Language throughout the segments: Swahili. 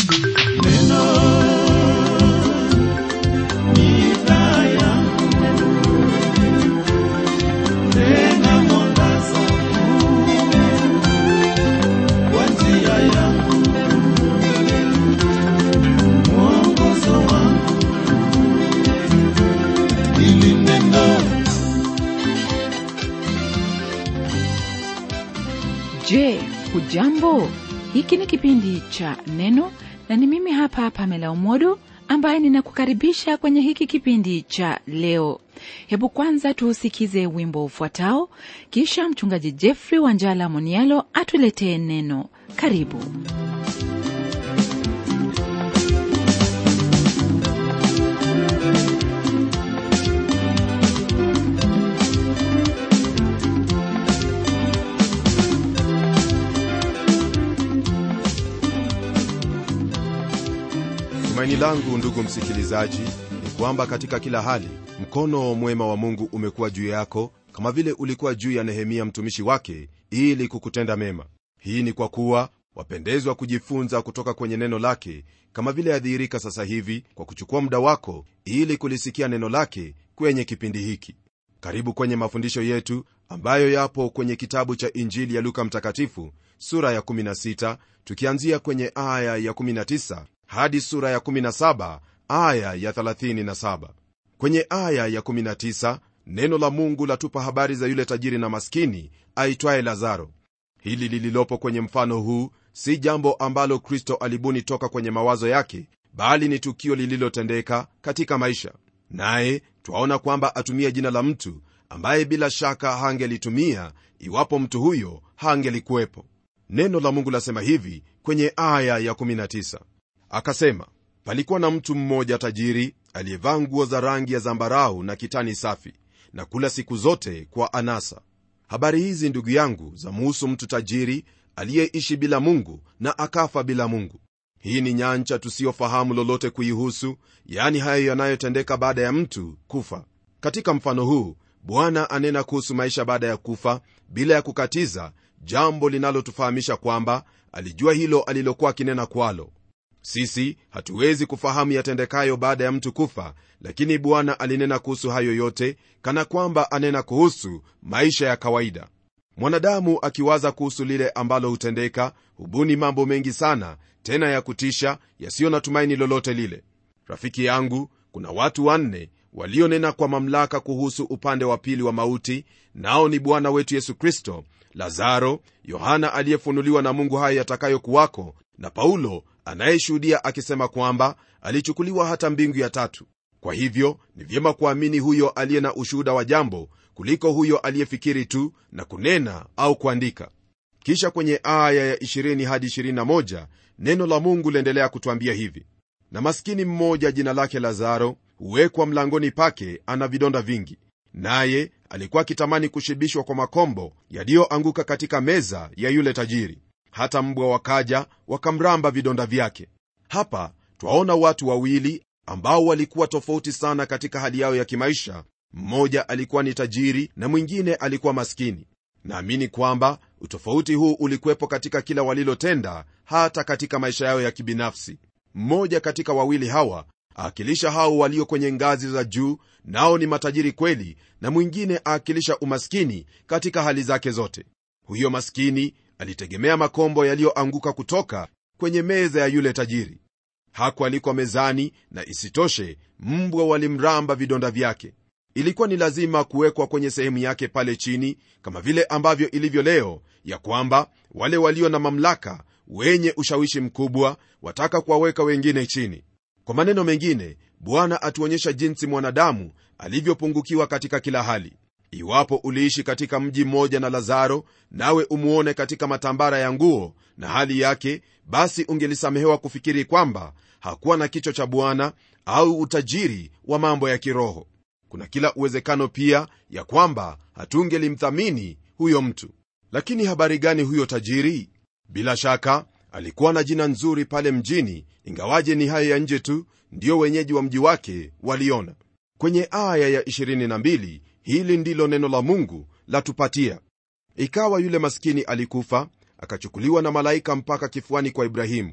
Je, hujambo? Hiki ni kipindi cha Neno na ni mimi hapa Pamela Umodo ambaye ninakukaribisha kwenye hiki kipindi cha leo. Hebu kwanza tuusikize wimbo ufuatao, kisha mchungaji Jeffrey Wanjala Monialo atuletee neno. Karibu. Tumaini langu ndugu msikilizaji ni kwamba katika kila hali mkono mwema wa Mungu umekuwa juu yako kama vile ulikuwa juu ya Nehemia mtumishi wake ili kukutenda mema. Hii ni kwa kuwa wapendezwa kujifunza kutoka kwenye neno lake kama vile yadhihirika sasa hivi kwa kuchukua muda wako ili kulisikia neno lake kwenye kipindi hiki. Karibu kwenye mafundisho yetu ambayo yapo kwenye kitabu cha Injili ya Luka Mtakatifu sura ya 16 tukianzia kwenye aya ya 19 hadi sura ya 17 aya ya 37. Kwenye aya ya 19 neno la Mungu latupa habari za yule tajiri na maskini aitwaye Lazaro. Hili lililopo kwenye mfano huu si jambo ambalo Kristo alibuni toka kwenye mawazo yake, bali ni tukio lililotendeka katika maisha, naye twaona kwamba atumia jina la mtu ambaye bila shaka hangelitumia iwapo mtu huyo hangelikuwepo. Neno la Mungu lasema hivi kwenye aya ya 19 Akasema, palikuwa na mtu mmoja tajiri aliyevaa nguo za rangi ya zambarau na kitani safi, na kula siku zote kwa anasa. Habari hizi ndugu yangu zamuhusu mtu tajiri aliyeishi bila Mungu na akafa bila Mungu. Hii ni nyanja tusiyofahamu lolote kuihusu, yaani hayo yanayotendeka baada ya mtu kufa. Katika mfano huu Bwana anena kuhusu maisha baada ya kufa bila ya kukatiza, jambo linalotufahamisha kwamba alijua hilo alilokuwa akinena kwalo. Sisi hatuwezi kufahamu yatendekayo baada ya mtu kufa, lakini Bwana alinena kuhusu hayo yote kana kwamba anena kuhusu maisha ya kawaida. Mwanadamu akiwaza kuhusu lile ambalo hutendeka, hubuni mambo mengi sana, tena ya kutisha, yasiyo na tumaini lolote lile. Rafiki yangu, kuna watu wanne walionena kwa mamlaka kuhusu upande wa pili wa mauti, nao ni Bwana wetu Yesu Kristo, Lazaro, Yohana aliyefunuliwa na Mungu haya yatakayokuwako, na Paulo anayeshuhudia akisema kwamba alichukuliwa hata mbingu ya tatu. Kwa hivyo ni vyema kuamini huyo aliye na ushuhuda wa jambo kuliko huyo aliyefikiri tu na kunena au kuandika. Kisha kwenye aya ya 20 hadi 21 neno la Mungu liendelea kutwambia hivi: na maskini mmoja jina lake Lazaro huwekwa mlangoni pake, ana vidonda vingi, naye alikuwa akitamani kushibishwa kwa makombo yaliyoanguka katika meza ya yule tajiri hata mbwa wakaja wakamramba vidonda vyake. Hapa twaona watu wawili ambao walikuwa tofauti sana katika hali yao ya kimaisha. Mmoja alikuwa ni tajiri na mwingine alikuwa maskini. Naamini kwamba utofauti huu ulikuwepo katika kila walilotenda, hata katika maisha yao ya kibinafsi. Mmoja katika wawili hawa aakilisha hao walio kwenye ngazi za juu, nao ni matajiri kweli, na mwingine aakilisha umaskini katika hali zake zote. Huyo maskini alitegemea makombo yaliyoanguka kutoka kwenye meza ya yule tajiri. Hakualikwa mezani, na isitoshe mbwa walimramba vidonda vyake. Ilikuwa ni lazima kuwekwa kwenye sehemu yake pale chini, kama vile ambavyo ilivyo leo, ya kwamba wale walio na mamlaka, wenye ushawishi mkubwa, wataka kuwaweka wengine chini. Kwa maneno mengine, Bwana atuonyesha jinsi mwanadamu alivyopungukiwa katika kila hali. Iwapo uliishi katika mji mmoja na Lazaro, nawe umuone katika matambara ya nguo na hali yake, basi ungelisamehewa kufikiri kwamba hakuwa na kichwa cha Bwana au utajiri wa mambo ya kiroho. Kuna kila uwezekano pia ya kwamba hatungelimthamini huyo mtu. Lakini habari gani huyo tajiri? Bila shaka alikuwa na jina nzuri pale mjini, ingawaje ni hayo ya nje tu ndiyo wenyeji wa mji wake waliona. Kwenye aya ya 22 hili ndilo neno la Mungu latupatia: ikawa yule maskini alikufa, akachukuliwa na malaika mpaka kifuani kwa Ibrahimu.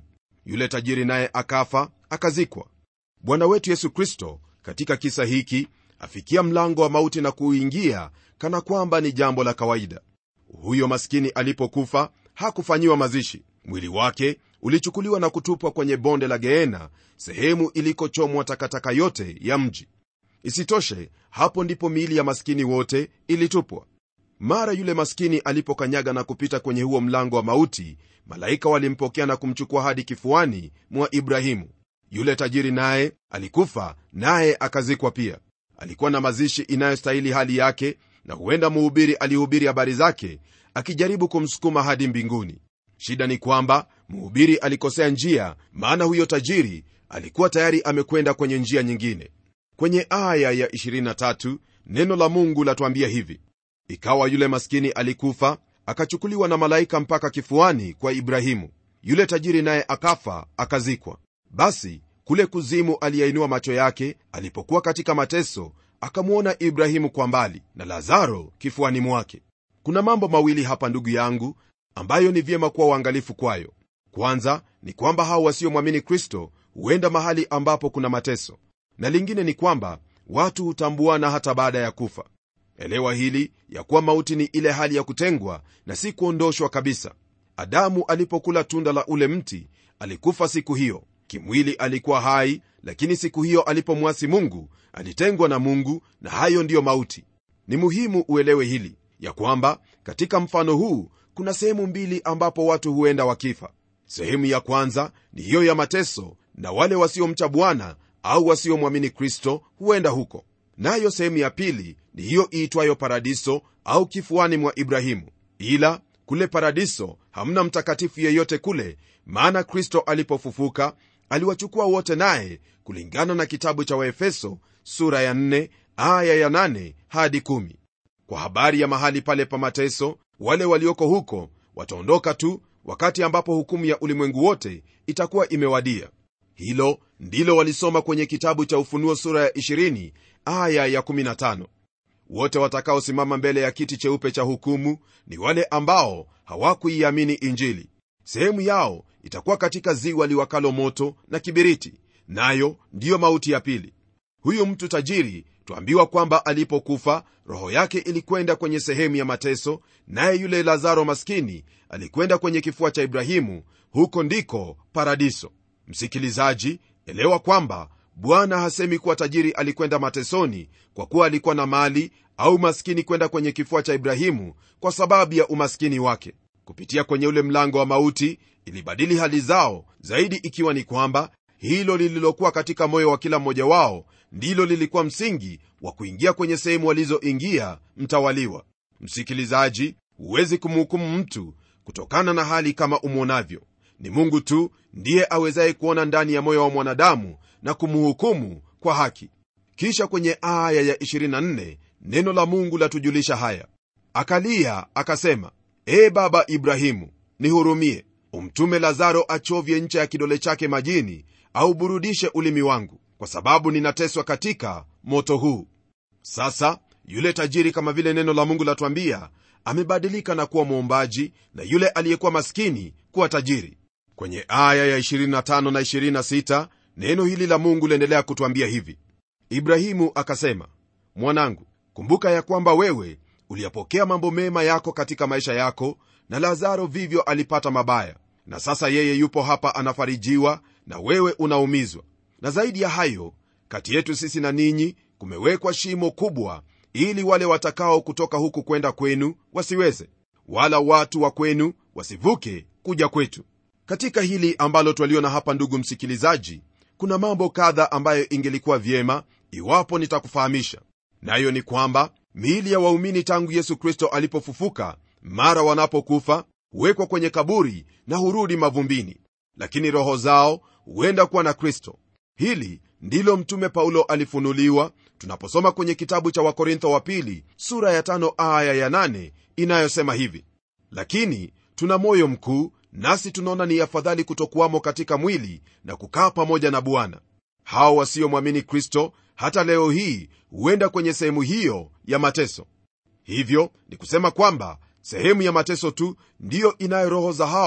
yule tajiri naye akafa akazikwa bwana wetu yesu kristo katika kisa hiki afikia mlango wa mauti na kuuingia kana kwamba ni jambo la kawaida huyo maskini alipokufa hakufanyiwa mazishi mwili wake ulichukuliwa na kutupwa kwenye bonde la geena sehemu ilikochomwa takataka yote ya mji isitoshe hapo ndipo miili ya maskini wote ilitupwa mara yule maskini alipokanyaga na kupita kwenye huo mlango wa mauti malaika walimpokea na kumchukua hadi kifuani mwa ibrahimu yule tajiri naye alikufa naye akazikwa pia alikuwa na mazishi inayostahili hali yake na huenda mhubiri alihubiri habari zake akijaribu kumsukuma hadi mbinguni shida ni kwamba mhubiri alikosea njia maana huyo tajiri alikuwa tayari amekwenda kwenye njia nyingine kwenye aya ya 23 neno la mungu latuambia hivi ikawa yule maskini alikufa akachukuliwa na malaika mpaka kifuani kwa ibrahimu yule tajiri naye akafa akazikwa basi kule kuzimu aliyainua macho yake alipokuwa katika mateso akamwona ibrahimu kwa mbali na lazaro kifuani mwake kuna mambo mawili hapa ndugu yangu ambayo ni vyema kuwa uangalifu kwayo kwanza ni kwamba hao wasiomwamini kristo huenda mahali ambapo kuna mateso na lingine ni kwamba watu hutambuana hata baada ya kufa elewa hili ya kuwa mauti ni ile hali ya kutengwa na si kuondoshwa kabisa adamu alipokula tunda la ule mti alikufa siku hiyo kimwili alikuwa hai lakini siku hiyo alipomwasi mungu alitengwa na mungu na hayo ndiyo mauti ni muhimu uelewe hili ya kwamba katika mfano huu kuna sehemu mbili ambapo watu huenda wakifa sehemu ya kwanza ni hiyo ya mateso na wale wasiomcha bwana au wasiomwamini kristo huenda huko nayo sehemu ya pili ni hiyo iitwayo paradiso au kifuani mwa ibrahimu ila kule paradiso hamna mtakatifu yeyote kule maana kristo alipofufuka aliwachukua wote naye kulingana na kitabu cha waefeso sura ya 4 aya ya 8 hadi 1 kwa habari ya mahali pale pa mateso wale walioko huko wataondoka tu wakati ambapo hukumu ya ulimwengu wote itakuwa imewadia hilo ndilo walisoma kwenye kitabu cha ufunuo sura ya 20 aya ya 15 wote watakaosimama mbele ya kiti cheupe cha hukumu ni wale ambao hawakuiamini injili sehemu yao itakuwa katika ziwa liwakalo moto na kibiriti nayo ndiyo mauti ya pili huyu mtu tajiri twambiwa kwamba alipokufa roho yake ilikwenda kwenye sehemu ya mateso naye yule lazaro maskini alikwenda kwenye kifua cha ibrahimu huko ndiko paradiso msikilizaji elewa kwamba bwana hasemi kuwa tajiri alikwenda matesoni kwa kuwa alikuwa na mali au maskini kwenda kwenye kifua cha ibrahimu kwa sababu ya umaskini wake kupitia kwenye ule mlango wa mauti ilibadili hali zao zaidi ikiwa ni kwamba hilo lililokuwa katika moyo wa kila mmoja wao ndilo lilikuwa msingi wa kuingia kwenye sehemu walizoingia mtawaliwa msikilizaji huwezi kumhukumu mtu kutokana na hali kama umwonavyo ni mungu tu ndiye awezaye kuona ndani ya moyo wa mwanadamu na kumhukumu kwa haki kisha kwenye aya ya 24 neno la mungu latujulisha haya akalia akasema ee baba ibrahimu nihurumie umtume lazaro achovye ncha ya kidole chake majini auburudishe ulimi wangu kwa sababu ninateswa katika moto huu sasa yule tajiri kama vile neno la mungu latwambia amebadilika na kuwa mwombaji na yule aliyekuwa maskini kuwa tajiri kwenye aya ya 25 na 26 neno hili la mungu liendelea kutwambia hivi ibrahimu akasema mwanangu kumbuka ya kwamba wewe uliyapokea mambo mema yako katika maisha yako na lazaro vivyo alipata mabaya na sasa yeye yupo hapa anafarijiwa na wewe unaumizwa na zaidi ya hayo kati yetu sisi na ninyi kumewekwa shimo kubwa ili wale watakao kutoka huku kwenda kwenu wasiweze wala watu wa kwenu wasivuke kuja kwetu katika hili ambalo twaliona hapa ndugu msikilizaji kuna mambo kadha ambayo ingelikuwa vyema iwapo nitakufahamisha nayo ni kwamba miili ya waumini tangu yesu kristo alipofufuka mara wanapokufa huwekwa kwenye kaburi na hurudi mavumbini lakini roho zao huenda kuwa na kristo hili ndilo mtume paulo alifunuliwa tunaposoma kwenye kitabu cha wakorintho wa pili sura ya tano aya ya nane inayosema hivi lakini tuna moyo mkuu nasi tunaona ni afadhali kutokuwamo katika mwili na kukaa pamoja na bwana hao wasiomwamini kristo hata leo hii huenda kwenye sehemu hiyo ya mateso hivyo ni kusema kwamba sehemu ya mateso tu ndiyo inayo roho za hao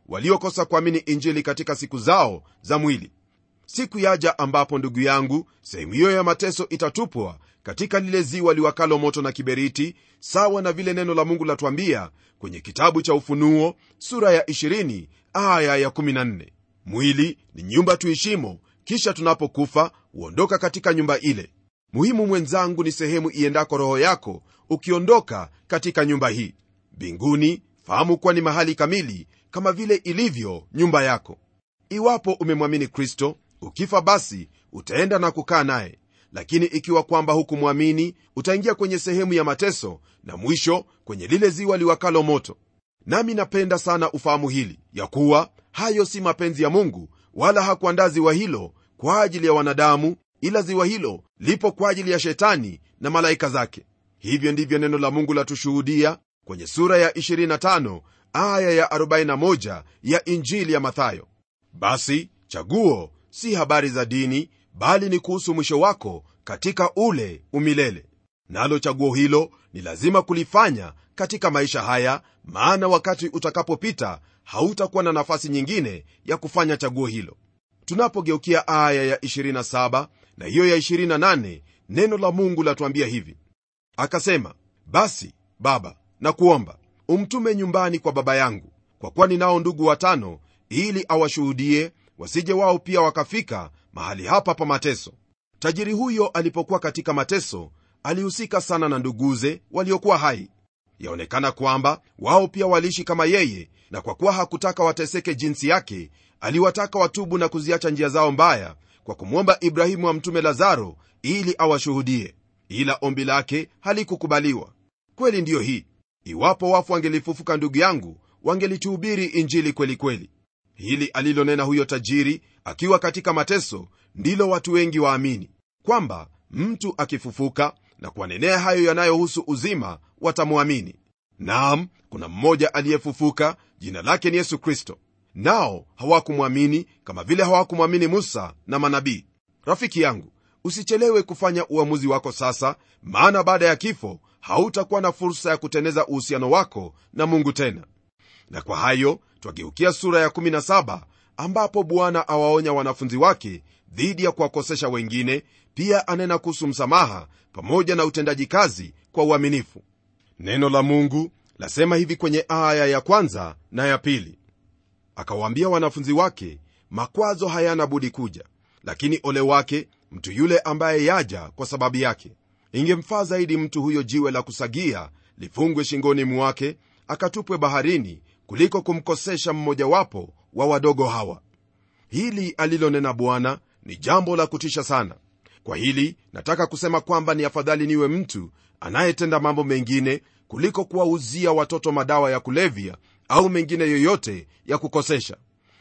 waliokosa kuamini injili katika siku zao za mwili siku yaja ambapo ndugu yangu sehemu hiyo ya mateso itatupwa katika lile ziwa liwakalo moto na kiberiti sawa na vile neno la mungu latwambia kwenye kitabu cha ufunuo sura ya 20 aya ya 14 mwili ni nyumba tuishimo kisha tunapokufa huondoka katika nyumba ile muhimu mwenzangu ni sehemu iendako roho yako ukiondoka katika nyumba hii mbinguni fahamu kuwa ni mahali kamili kama vile ilivyo nyumba yako iwapo umemwamini kristo ukifa basi utaenda na kukaa naye lakini ikiwa kwamba hukumwamini utaingia kwenye sehemu ya mateso na mwisho kwenye lile ziwa liwakalo moto nami napenda sana ufahamu hili ya kuwa hayo si mapenzi ya mungu wala hakuandaa ziwa hilo kwa ajili ya wanadamu ila ziwa hilo lipo kwa ajili ya shetani na malaika zake hivyo ndivyo neno la mungu latushuhudia kwenye sura ya 25 aya ya 41 ya injili ya mathayo basi chaguo si habari za dini bali ni kuhusu mwisho wako katika ule umilele nalo chaguo hilo ni lazima kulifanya katika maisha haya maana wakati utakapopita hautakuwa na nafasi nyingine ya kufanya chaguo hilo tunapogeukia aya ya 27 na hiyo ya 28 neno la mungu latuambia hivi akasema basi baba na kuomba umtume nyumbani kwa baba yangu kwa kuwa ninao ndugu watano ili awashuhudie wasije wao pia wakafika mahali hapa pa mateso tajiri huyo alipokuwa katika mateso alihusika sana na nduguze waliokuwa hai yaonekana kwamba wao pia waliishi kama yeye na kwa kuwa hakutaka wateseke jinsi yake aliwataka watubu na kuziacha njia zao mbaya kwa kumwomba ibrahimu amtume lazaro ili awashuhudie ila ombi lake halikukubaliwa kweli ndiyo hii iwapo wafu wangelifufuka ndugu yangu wangelituhubiri injili kweli kweli hili alilonena huyo tajiri akiwa katika mateso ndilo watu wengi waamini kwamba mtu akifufuka na kuwanenea hayo yanayohusu uzima watamwamini naam kuna mmoja aliyefufuka jina lake ni yesu kristo nao hawakumwamini kama vile hawakumwamini musa na manabii rafiki yangu usichelewe kufanya uamuzi wako sasa maana baada ya kifo hautakuwa na fursa ya kuteneza uhusiano wako na mungu tena na kwa hayo twageukia sura ya 17 ambapo bwana awaonya wanafunzi wake dhidi ya kuwakosesha wengine pia anena kuhusu msamaha pamoja na utendaji kazi kwa uaminifu neno la mungu lasema hivi kwenye aya ya kwanza na ya pili akawaambia wanafunzi wake makwazo hayana budi kuja lakini ole wake mtu yule ambaye yaja kwa sababu yake ingemfaa zaidi mtu huyo jiwe la kusagia lifungwe shingoni mwake akatupwe baharini kuliko kumkosesha mmojawapo wa wadogo hawa hili alilonena bwana ni jambo la kutisha sana kwa hili nataka kusema kwamba ni afadhali niwe mtu anayetenda mambo mengine kuliko kuwauzia watoto madawa ya kulevya au mengine yoyote ya kukosesha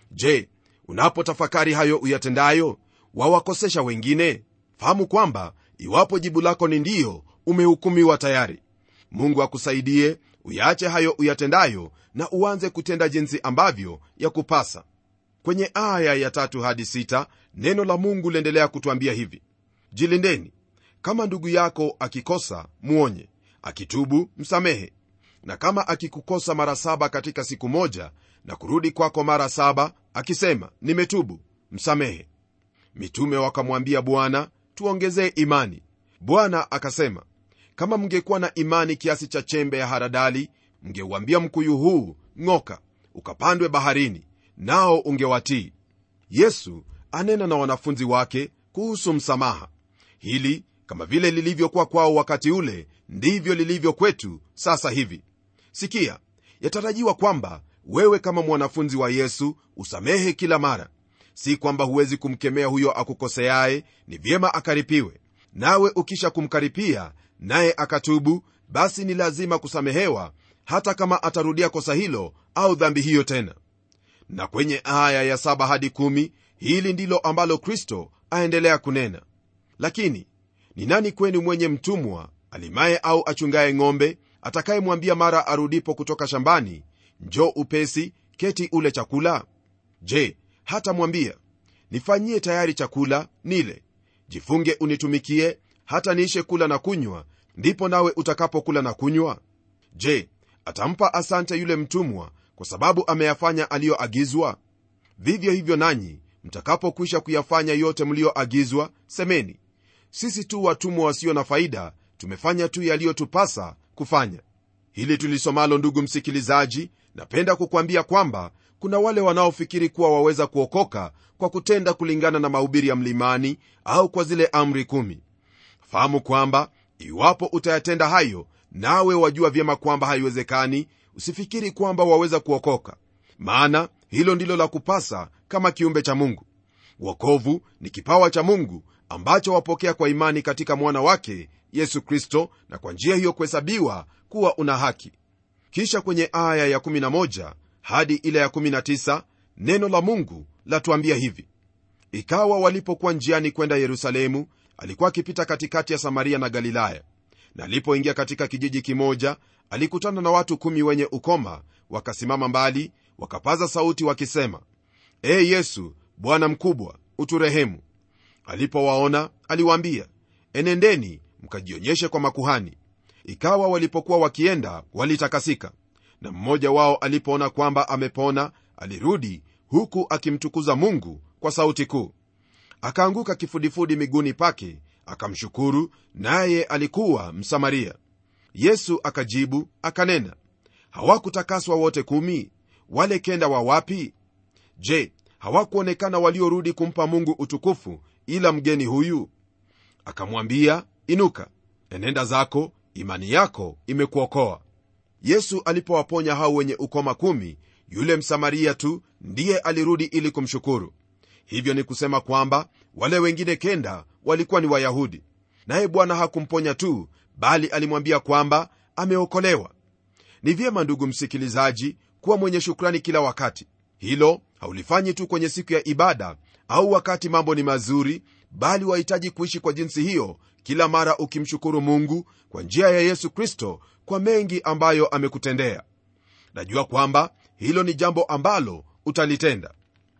je unapotafakari hayo uyatendayo wawakosesha wengine fahamu kwamba iwapo jibu lako ni ndiyo umehukumiwa tayari mungu akusaidie uyaache hayo uyatendayo na uanze kutenda jinsi ambavyo ya kupasa kwenye aya ya tatu hadi sita neno la mungu liendelea kutwambia hivi jilindeni kama ndugu yako akikosa mwonye akitubu msamehe na kama akikukosa mara saba katika siku moja na kurudi kwako mara saba akisema nimetubu msamehe mitume wakamwambia bwana tuongezee imani bwana akasema kama mngekuwa na imani kiasi cha chembe ya haradali mngeuambia mkuyu huu ng'oka ukapandwe baharini nao ungewatii yesu anena na wanafunzi wake kuhusu msamaha hili kama vile lilivyokuwa kwao wakati ule ndivyo lilivyo kwetu sasa hivi sikia yatarajiwa kwamba wewe kama mwanafunzi wa yesu usamehe kila mara si kwamba huwezi kumkemea huyo akukoseaye ni vyema akaripiwe nawe ukisha kumkaripia naye akatubu basi ni lazima kusamehewa hata kama atarudia kosa hilo au dhambi hiyo tena na kwenye aya ya saba hadi kumi, hili ndilo ambalo kristo aendelea kunena lakini ni nani kwenu mwenye mtumwa alimaye au achungaye ng'ombe atakayemwambia mara arudipo kutoka shambani njo upesi keti ule chakula je hata mwambia nifanyie tayari chakula nile jifunge unitumikie hata niishe kula na kunywa ndipo nawe utakapokula na kunywa je atampa asante yule mtumwa kwa sababu ameyafanya aliyoagizwa vivyo hivyo nanyi mtakapokwisha kuyafanya yote mliyoagizwa semeni sisi tu watumwa wasio na faida tumefanya tu yaliyotupasa kufanya hili tulisomalo ndugu msikilizaji napenda kukwambia kwamba kuna wale wanaofikiri kuwa waweza kuokoka kwa kutenda kulingana na mahubiri ya mlimani au kwa zile amri kumi fahamu kwamba iwapo utayatenda hayo nawe wajua vyema kwamba haiwezekani usifikiri kwamba waweza kuokoka maana hilo ndilo la kupasa kama kiumbe cha mungu wokovu ni kipawa cha mungu ambacho wapokea kwa imani katika mwana wake yesu kristo na kwa njia hiyo kuhesabiwa kuwa una haki kisha kwenye aya ya11 hadi ile ya19 neno la mungu latuambia hivi ikawa walipokuwa njiani kwenda yerusalemu alikuwa akipita katikati ya samaria na galilaya na alipoingia katika kijiji kimoja alikutana na watu kumi wenye ukoma wakasimama mbali wakapaza sauti wakisema e yesu bwana mkubwa uturehemu alipowaona aliwaambia enendeni mkajionyeshe kwa makuhani ikawa walipokuwa wakienda walitakasika na mmoja wao alipoona kwamba amepona alirudi huku akimtukuza mungu kwa sauti kuu akaanguka kifudifudi miguuni pake akamshukuru naye alikuwa msamaria yesu akajibu akanena hawakutakaswa wote kumi wale kenda wa wapi je hawakuonekana waliorudi kumpa mungu utukufu ila mgeni huyu akamwambia inuka enenda zako imani yako imekuokoa yesu alipowaponya hao wenye ukoma kumi yule msamaria tu ndiye alirudi ili kumshukuru hivyo ni kusema kwamba wale wengine kenda walikuwa ni wayahudi naye bwana hakumponya tu bali alimwambia kwamba ameokolewa ni vyema ndugu msikilizaji kuwa mwenye shukrani kila wakati hilo haulifanyi tu kwenye siku ya ibada au wakati mambo ni mazuri bali wahitaji kuishi kwa jinsi hiyo kila mara ukimshukuru mungu kwa njia ya yesu kristo kwa mengi ambayo amekutendea najua kwamba hilo ni jambo ambalo utalitenda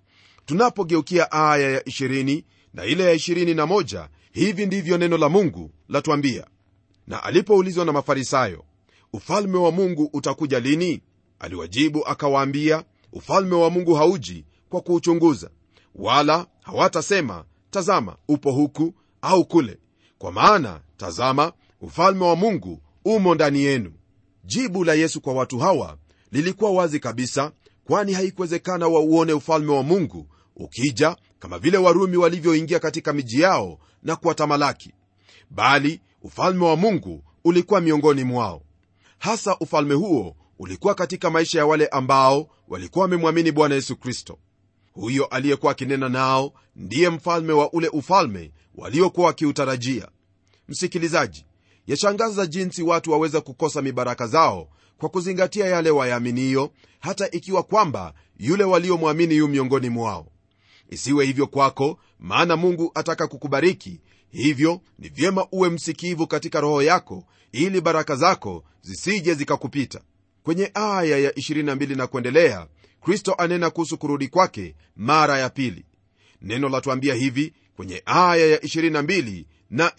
tunapogeukia aya ya 20 na ile ya 21 hivi ndivyo neno la mungu latuambia na alipoulizwa na mafarisayo ufalme wa mungu utakuja lini aliwajibu akawaambia ufalme wa mungu hauji kwa kuuchunguza wala hawatasema tazama upo huku au kule kwa maana tazama ufalme wa mungu umo ndani yenu jibu la yesu kwa watu hawa lilikuwa wazi kabisa kwani haikuwezekana wauone ufalme wa mungu ukija kama vile warumi walivyoingia katika miji yao na kuwatamalaki bali ufalme wa mungu ulikuwa miongoni mwao hasa ufalme huo ulikuwa katika maisha ya wale ambao walikuwa wamemwamini bwana yesu kristo huyo aliyekuwa akinena nao ndiye mfalme wa ule ufalme waliokuwa wakiutarajia msikilizaji yashangaza jinsi watu waweza kukosa mibaraka zao kwa kuzingatia yale wayaaminiyo hata ikiwa kwamba yule waliomwamini yu miongoni mwao isiwe hivyo kwako maana mungu ataka kukubariki hivyo ni vyema uwe msikivu katika roho yako ili baraka zako zisije zikakupita kwenye aya ya 22 na kuendelea kristo anena kuhusu kurudi kwake mara ya pili neno latuambia hivi kwenye aya ya 22 na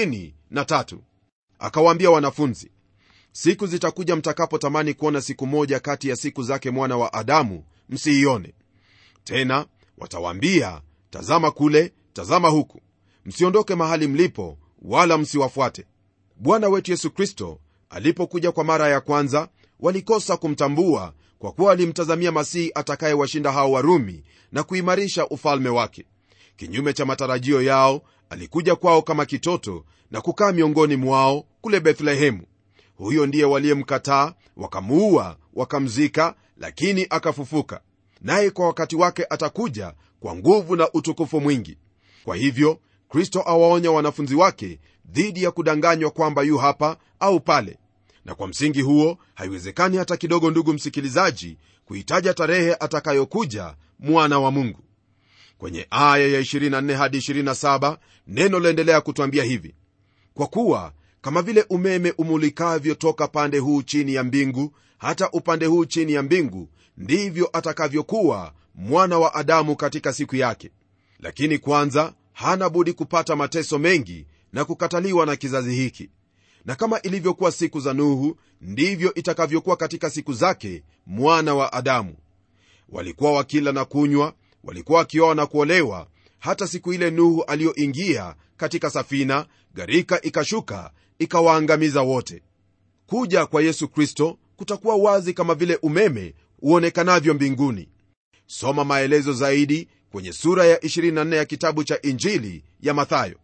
23 akawaambia wanafunzi siku zitakuja mtakapotamani kuona siku moja kati ya siku zake mwana wa adamu msiione tena watawaambia tazama kule tazama huku msiondoke mahali mlipo wala msiwafuate bwana wetu yesu kristo alipokuja kwa mara ya kwanza walikosa kumtambua kwa kuwa walimtazamia masihi atakayewashinda hao warumi na kuimarisha ufalme wake kinyume cha matarajio yao alikuja kwao kama kitoto na kukaa miongoni mwao kule bethlehemu huyo ndiye waliyemkataa wakamuua wakamzika lakini akafufuka naye kwa wakati wake atakuja kwa nguvu na utukufu mwingi kwa hivyo kristo awaonya wanafunzi wake dhidi ya kudanganywa kwamba yu hapa au pale na kwa msingi huo haiwezekani hata kidogo ndugu msikilizaji kuitaja tarehe atakayokuja mwana wa mungu kwenye aya ya 24 hadi 27 neno laendelea kutwambia hivi kwa kuwa kama vile umeme umulikavyo toka pande huu chini ya mbingu hata upande huu chini ya mbingu ndivyo atakavyokuwa mwana wa adamu katika siku yake lakini kwanza hana budi kupata mateso mengi na kukataliwa na kizazi hiki na kama ilivyokuwa siku za nuhu ndivyo itakavyokuwa katika siku zake mwana wa adamu walikuwa wakila na kunywa walikuwa wakioa na kuolewa hata siku ile nuhu aliyoingia katika safina gharika ikashuka ikawaangamiza wote kuja kwa yesu kristo kutakuwa wazi kama vile umeme uonekanavyo mbinguni soma maelezo zaidi kwenye sura ya 24 ya kitabu cha injili ya mathayo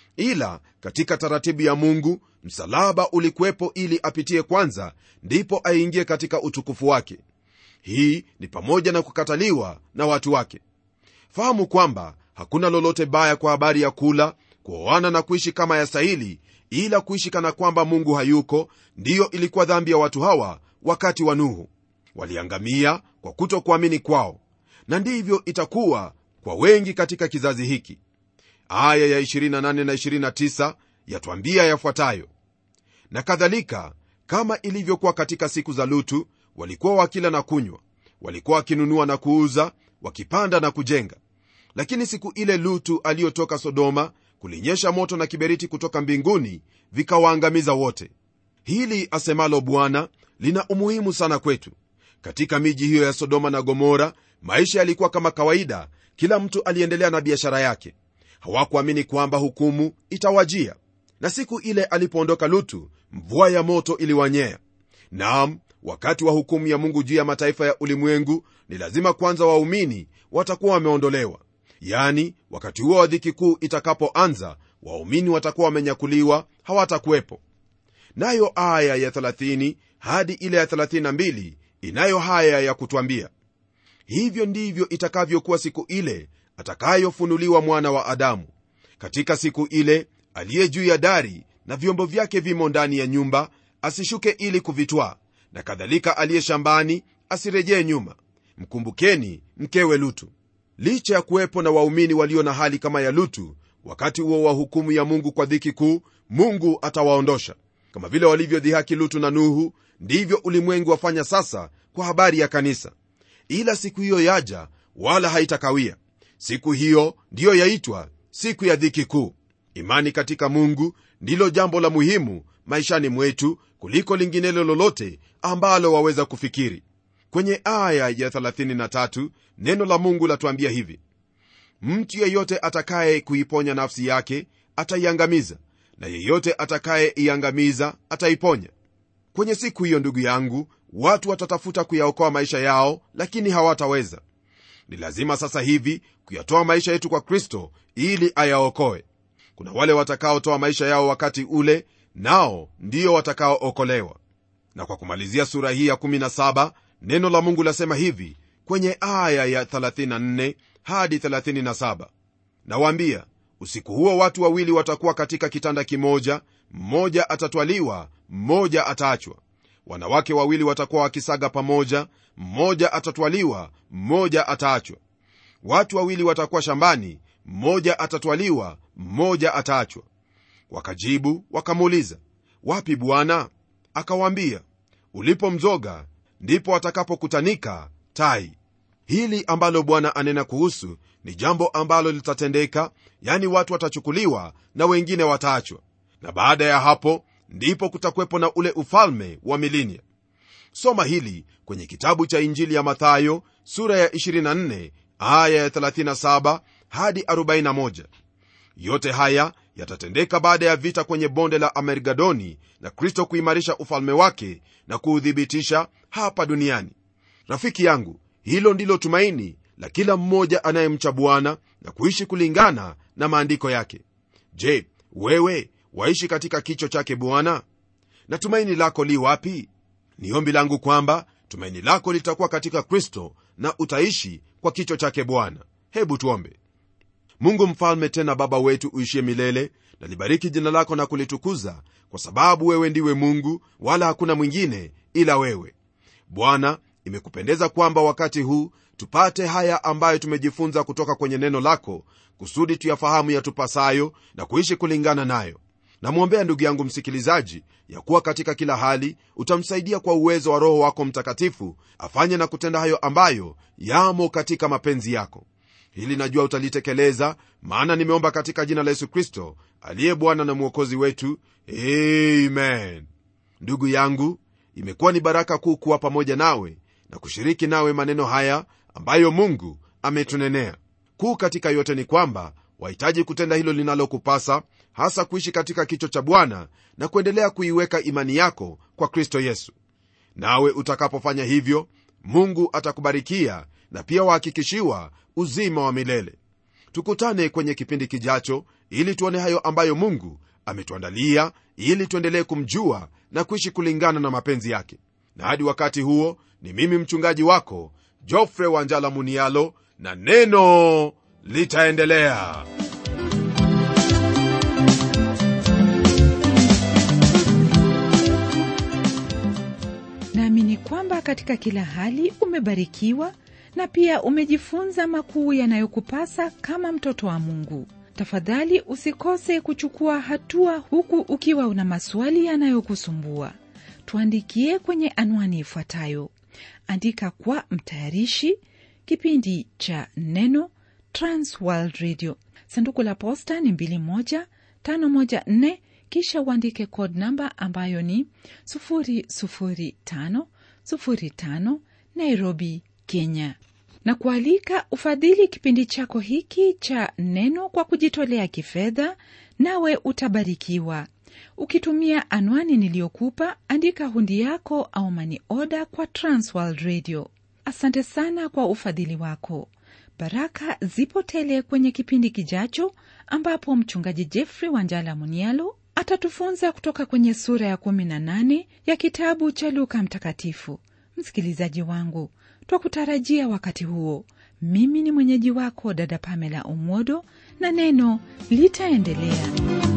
ila katika taratibu ya mungu msalaba ulikuwepo ili apitie kwanza ndipo aingie katika utukufu wake hii ni pamoja na kukataliwa na watu wake fahamu kwamba hakuna lolote baya kwa habari ya kula kuoana na kuishi kama yastahili ila kuishi kana kwamba mungu hayuko ndiyo ilikuwa dhambi ya watu hawa wakati wa nuhu waliangamia kwa kutokuamini kwao na ndivyo itakuwa kwa wengi katika kizazi hiki aya ya 28 na 29 yatwambia yafuatayo na kadhalika kama ilivyokuwa katika siku za lutu walikuwa wakila na kunywa walikuwa wakinunua na kuuza wakipanda na kujenga lakini siku ile lutu aliyotoka sodoma kulinyesha moto na kiberiti kutoka mbinguni vikawaangamiza wote hili asemalo bwana lina umuhimu sana kwetu katika miji hiyo ya sodoma na gomora maisha yalikuwa kama kawaida kila mtu aliendelea na biashara yake hawakuamini kwamba hukumu itawajia na siku ile alipoondoka lutu mvua ya moto iliwanyea naam wakati wa hukumu ya mungu juu ya mataifa ya ulimwengu ni lazima kwanza waumini watakuwa wameondolewa yani wakati huo wa dhiki kuu itakapoanza waumini watakuwa wamenyakuliwa hawatakuwepo nayo aya ya 30 hadi ile ya 32 inayo haya ya kutwambia hivyo ndivyo itakavyokuwa siku ile atakayofunuliwa mwana wa adamu katika siku ile aliye juu ya dari na vyombo vyake vimo ndani ya nyumba asishuke ili kuvitwaa na kadhalika aliye shambani asirejee nyuma mkumbukeni mkewe lutu licha ya kuwepo na waumini walio na hali kama ya lutu wakati huo wa hukumu ya mungu kwa dhiki kuu mungu atawaondosha kama vile walivyodhihaki lutu na nuhu ndivyo ulimwengu wafanya sasa kwa habari ya kanisa ila siku hiyo yaja wala haitakawia siku hiyo ndiyo yaitwa siku ya dhiki kuu imani katika mungu ndilo jambo la muhimu maishani mwetu kuliko linginelo lolote ambalo waweza kufikiri kwenye aya ya 33 neno la mungu latuambia hivi mtu yeyote atakaye kuiponya nafsi yake ataiangamiza na yeyote atakayeiangamiza ataiponya kwenye siku hiyo ndugu yangu watu watatafuta kuyaokoa maisha yao lakini hawataweza ni lazima sasa hivi kuyatoa maisha yetu kwa kristo ili ayaokoe kuna wale watakaotoa maisha yao wakati ule nao ndio watakaookolewa na kwa kumalizia sura hii ya 17 neno la mungu lasema hivi kwenye aya ya 34 hadi 37 nawaambia usiku huo watu wawili watakuwa katika kitanda kimoja mmoja atatwaliwa mmoja ataachwa wanawake wawili watakuwa wakisaga pamoja mmoja atatwaliwa mmoja ataachwa watu wawili watakuwa shambani mmoja atatwaliwa mmoja ataachwa wakajibu wakamuuliza wapi bwana akawaambia ulipo mzoga ndipo watakapokutanika tai hili ambalo bwana anena kuhusu ni jambo ambalo litatendeka yani watu watachukuliwa na wengine wataachwa na baada ya hapo ndipo kutakuwepo na ule ufalme wa milinia soma hili kwenye kitabu cha injili ya mathayo sura ya 24 aya ya 37 hadi 41 yote haya yatatendeka baada ya vita kwenye bonde la amergadoni na kristo kuimarisha ufalme wake na kuuthibitisha hapa duniani rafiki yangu hilo ndilo tumaini la kila mmoja anayemcha bwana na kuishi kulingana na maandiko yake je wewe waishi katika kicho chake bwana na tumaini lako li wapi ni ombi langu kwamba tumaini lako litakuwa katika kristo na utaishi kwa kicho chake bwana hebu tuombe mungu mfalme tena baba wetu uishie milele na libariki jina lako na kulitukuza kwa sababu wewe ndiwe mungu wala hakuna mwingine ila wewe bwana imekupendeza kwamba wakati huu tupate haya ambayo tumejifunza kutoka kwenye neno lako kusudi tuyafahamu yatupasayo na kuishi kulingana nayo namwombea ndugu yangu msikilizaji ya kuwa katika kila hali utamsaidia kwa uwezo wa roho wako mtakatifu afanye na kutenda hayo ambayo yamo katika mapenzi yako hili najua utalitekeleza maana nimeomba katika jina la yesu kristo aliye bwana na mwokozi wetu amen ndugu yangu imekuwa ni baraka kuu kuwa pamoja nawe na kushiriki nawe maneno haya ambayo mungu ametunenea kuu katika yote ni kwamba wahitaji kutenda hilo linalokupasa hasa kuishi katika kicho cha bwana na kuendelea kuiweka imani yako kwa kristo yesu nawe utakapofanya hivyo mungu atakubarikia na pia wahakikishiwa uzima wa milele tukutane kwenye kipindi kijacho ili tuone hayo ambayo mungu ametuandalia ili tuendelee kumjua na kuishi kulingana na mapenzi yake na hadi wakati huo ni mimi mchungaji wako jofre wanjala munialo na neno litaendelea naamini kwamba katika kila hali umebarikiwa na pia umejifunza makuu yanayokupasa kama mtoto wa mungu tafadhali usikose kuchukua hatua huku ukiwa una maswali yanayokusumbua tuandikie kwenye anwani ifuatayo andika kwa mtayarishi kipindi cha neno transworld radio sanduku la posta ni 21514 kisha uandike code namba ambayo ni 00505 nairobi kenya na kualika ufadhili kipindi chako hiki cha neno kwa kujitolea kifedha nawe utabarikiwa ukitumia anwani niliyokupa andika hundi yako au mani oda kwa transworld radio asante sana kwa ufadhili wako baraka zipo tele kwenye kipindi kijacho ambapo mchungaji jeffrey wanjala munialo atatufunza kutoka kwenye sura ya 18 ya kitabu cha luka mtakatifu msikilizaji wangu twakutarajia wakati huo mimi ni mwenyeji wako dada pamela umodo na neno litaendelea